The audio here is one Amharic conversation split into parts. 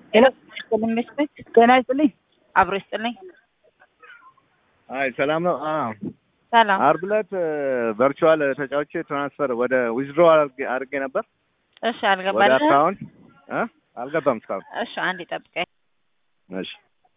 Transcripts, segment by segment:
ጤና ይስጥልኝ መስፍን። ጤና ይስጥልኝ። አብሮ ይስጥልኝ። አይ ሰላም ነው። አዎ ሰላም። አርብ ዕለት ቨርቹዋል ተጫውቼ ትራንስፈር ወደ ዊዝድሮ አድርጌ ነበር እሺ፣ ወደ አልገባልህ? አካውንት እ አልገባም እስካሁን። እሺ፣ አንድ ጠብቀኝ። እሺ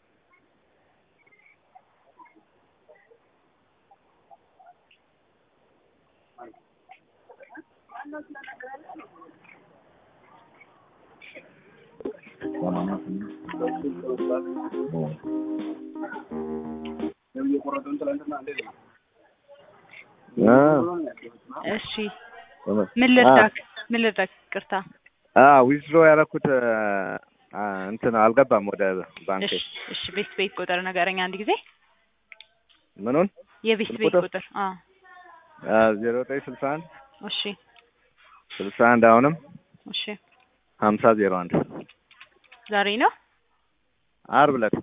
እ እሺ፣ ምን ልርዳክ? ምን ልርዳክ? ይቅርታ። አ ዊዝድሮ ያደረኩት አ እንትን አልገባም ወደ ባንክ እሺ፣ እሺ። ቤት ቤት ቁጥር ንገረኝ አንድ ጊዜ። ምኑን የቤት ስልክ ቤት ቁጥር? ቁጥር። አዎ፣ ዜሮ ዘጠኝ ስልሳ አንድ እሺ፣ ስልሳ አንድ አሁንም እሺ። ሀምሳ ዜሮ አንድ ዛሬ ነው። አርብ ዕለት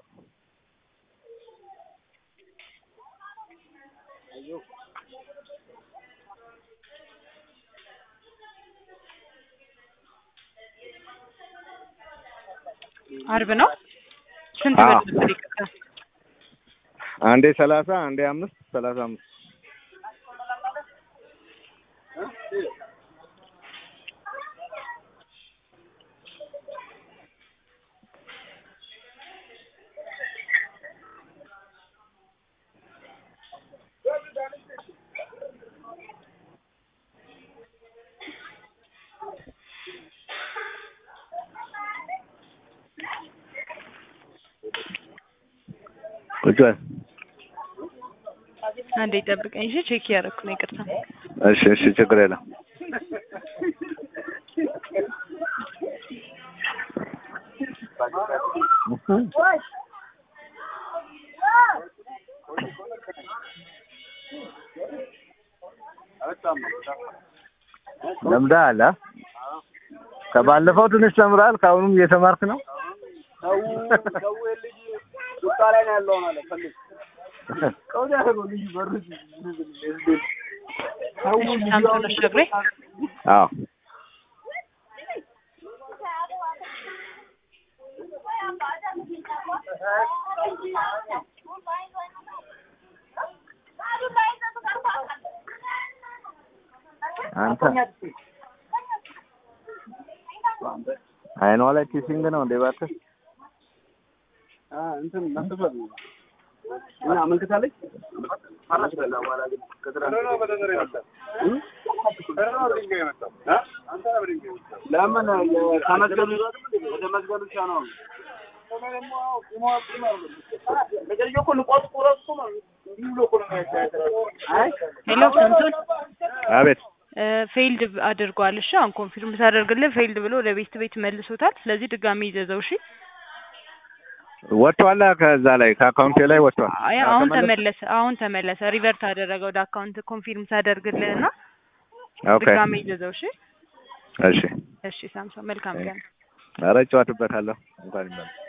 አርብ ነው። ስንት አዎ። ብር ነበር? ይቅርታ። አንዴ ሰላሳ አንዴ አምስት ሰላሳ አምስት ቁጭ በል። አንዴ ጠብቀኝ። እሺ፣ ቼክ እያደረኩ ነው። ይቅርታ። እሺ እሺ ችግር የለም። ለምደሃል አ? ከባለፈው ትንሽ ተምረሃል። ከአሁኑም እየተማርክ ነው። እሺ፣ ሳምሶን አሻግሬ አዎ አንተ አይኗ ላይ ኪሲንግ ነው እንዴ? እባክህ እንትን መስፈር ነው እና አመልክታለች። ለምን ከመዝገብ ወደ መዝገብ ብቻ ነው ሄሎ፣ ሳምሶን አቤት። ፌይልድ አድርጓል። እሺ አሁን ኮንፊርም ሳደርግልህ ፌይልድ ብሎ ወደ ቤት ቤት መልሶታል። ስለዚህ ድጋሚ ይዘዘው። እሺ ወጥቷል። ከዛ ላይ ከአካውንቴ ላይ ወጥቷል። አይ አሁን ተመለሰ? ተመለሰ። አሁን ተመለሰ። ሪቨርት አደረገ ወደ አካውንት ኮንፊርም ሳደርግልህ እና ኦኬ ድጋሚ ይዘዘው። እሺ እሺ። እሺ ሳምሶን መልካም ቀን። ኧረ እጨዋትበታለሁ እንኳን ይመለስ